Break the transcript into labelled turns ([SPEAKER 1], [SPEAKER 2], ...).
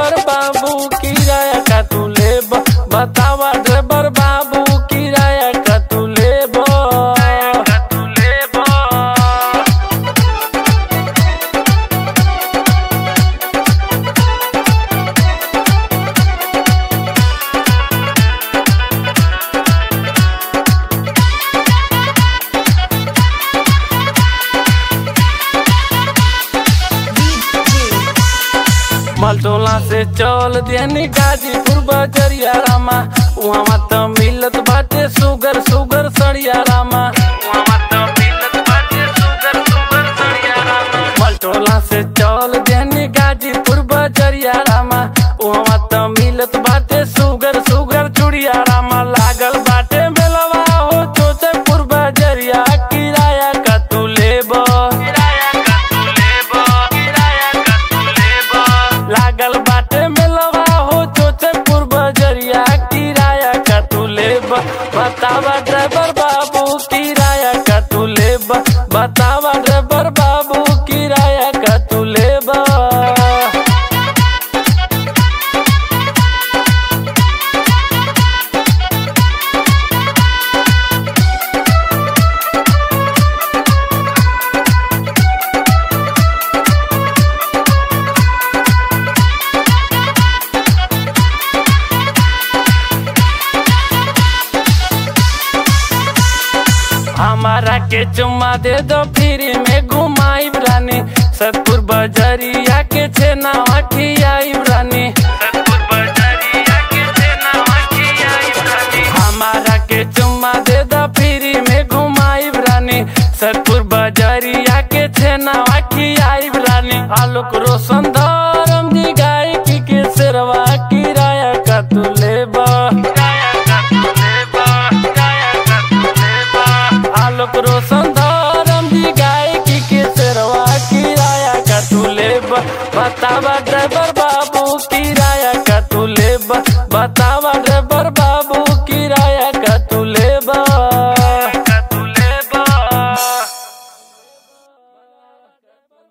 [SPEAKER 1] driver बाबू किराया का तू लेब बतावा ड्राइवर बाबू किराया का तू लेब का तू लेब मलटोला से चल देनी गाजीपुर बजरिया रामा वहाँ त मिलत बाटे सुगर सुगर सड़िया रामा वहाँ त मिलत बाटे सुगर सुगर सड़िया रामा मलटोला से चल देनी गाजीपुर बजरिया रामा वहाँ त मिलत बाटे सुगर सुगर चुड़िया रामा लागल बाटे बेलवा हो चोचपुर बजरिया किराया का तू लेबो किराया का तू लेबो किराया का तू लेबो लागल बाटे मेलवा हो चोचपुर बजरिया किराया का तू लेब बतावा ड्राइवर बाबू किराया का तू लेब बतावा ड्राइवर बाबू किराया का तू लेब हमारा के चुम्मा दे दो फ्री में घुमाई रानी सतपुर बजरिया के छेना खियाई रानी सतपुर बजरिया के छेना खियाई रानी हमारा के चुम्मा दे दो फ्री में घुमाई रानी सतपुर बजरिया के छेना खियाई रानी आलोक रोशन धरम दी गायकी के सेरवा किराया का तू लेबा किराया का तू लेबा किराया का तू लेबा आलोक रोशन धरम दी गायकी के सेरवा किराया का तू लेब बतावा ड्राइवर बाबू किराया का तू लेब बतावा ड्राइवर